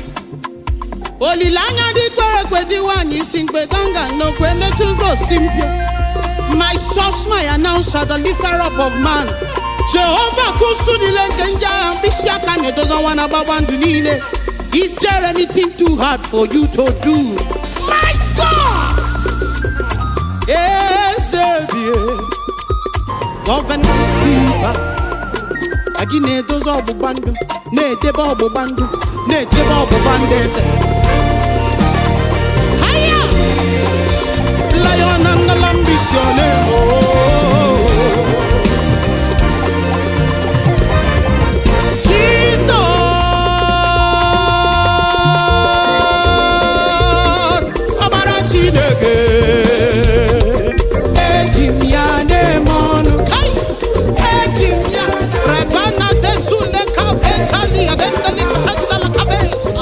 olileanya dị kwere ekwe dị nwaanyị isi mkpe ganga n'okwe metụrụ osi mpio my source my announcer the lifter up of man jehova kusu niile nke ndị agha mkpịsị aka na-edozi ọnwa na gbagba ndụ niile is there anything too hard for you to do my god ezebie gọvanọ keeper ka gị na-edozi ọgbụgba ndụ na-edebe ọgbụgba ndụ na-echebe ọgbụgba ndụ eze haya lion and the lamb is your name oh. Jesus ọbara Chineke eji m ya na-eme ọnụ kai eji m ya rebana desule ka betali adendali andala kafe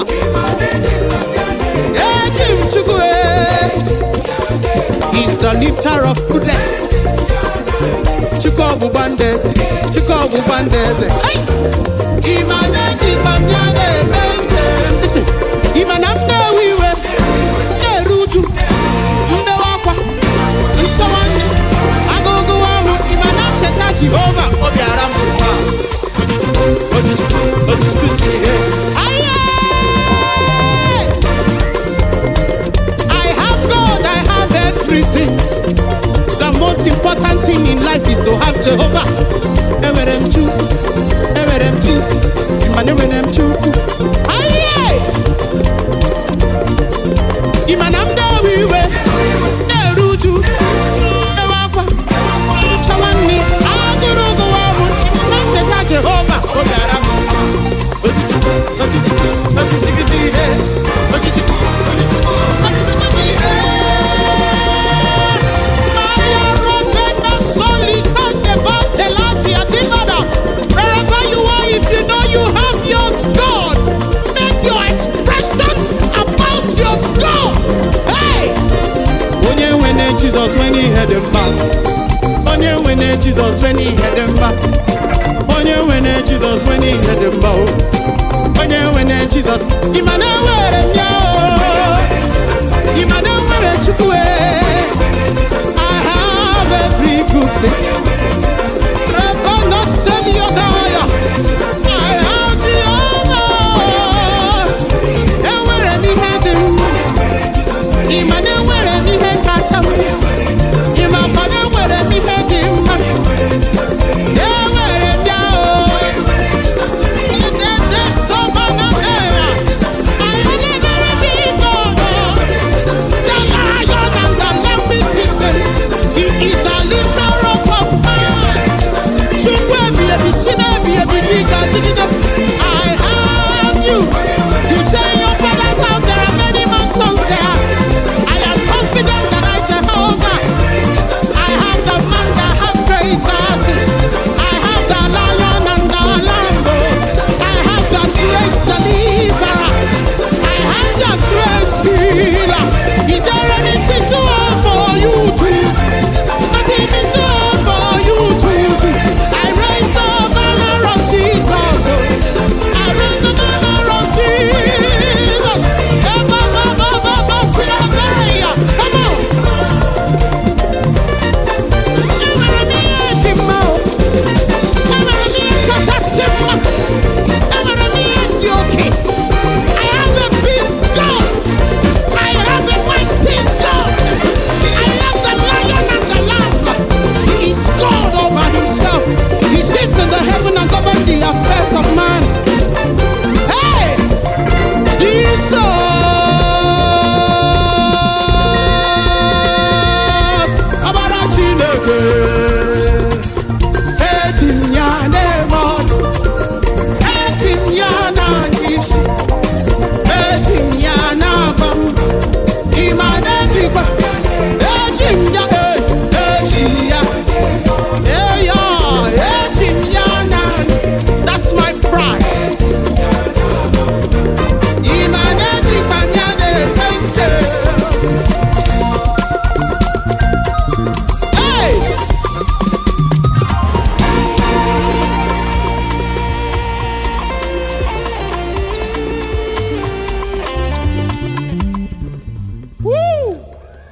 eji m chukwu e is the lifter of prudence chukwu ọgbụgba ndeze chukwu ọgbụgba ndeze Hey! Ịma na-ejikwa m ya na-eme njem Listen, ịma na m na-ewe iwe na-eru uju mbewe akwa ntọwanye agụgụ ọrụ ịma na ncheta Jehova ọ bịara m taa ojiji ojiji ihe Aye! I have God, I have everything. The most important thing in life is to have Jehovah. Enwere m Chukwu, enwere m Chukwu, ịma na enwere m Chukwu. Aye! Ịma na m na-ewe iwe, na-eru uju, ewe akwa, nchọwa nri, agụrụ gụwa ọrụ, na ncheta Jehova, o bịara m mma. Ojiji, ojiji, ojiji gidi ihe, ojiji, ojiji, ojiji gidi ihe. Maria Ropena Solita Devante Adimada. Wherever you are, if you know you have your God, make your expression about your God. Hey! Onye nwene Jesus when he had him back. Onye nwene Jesus when he had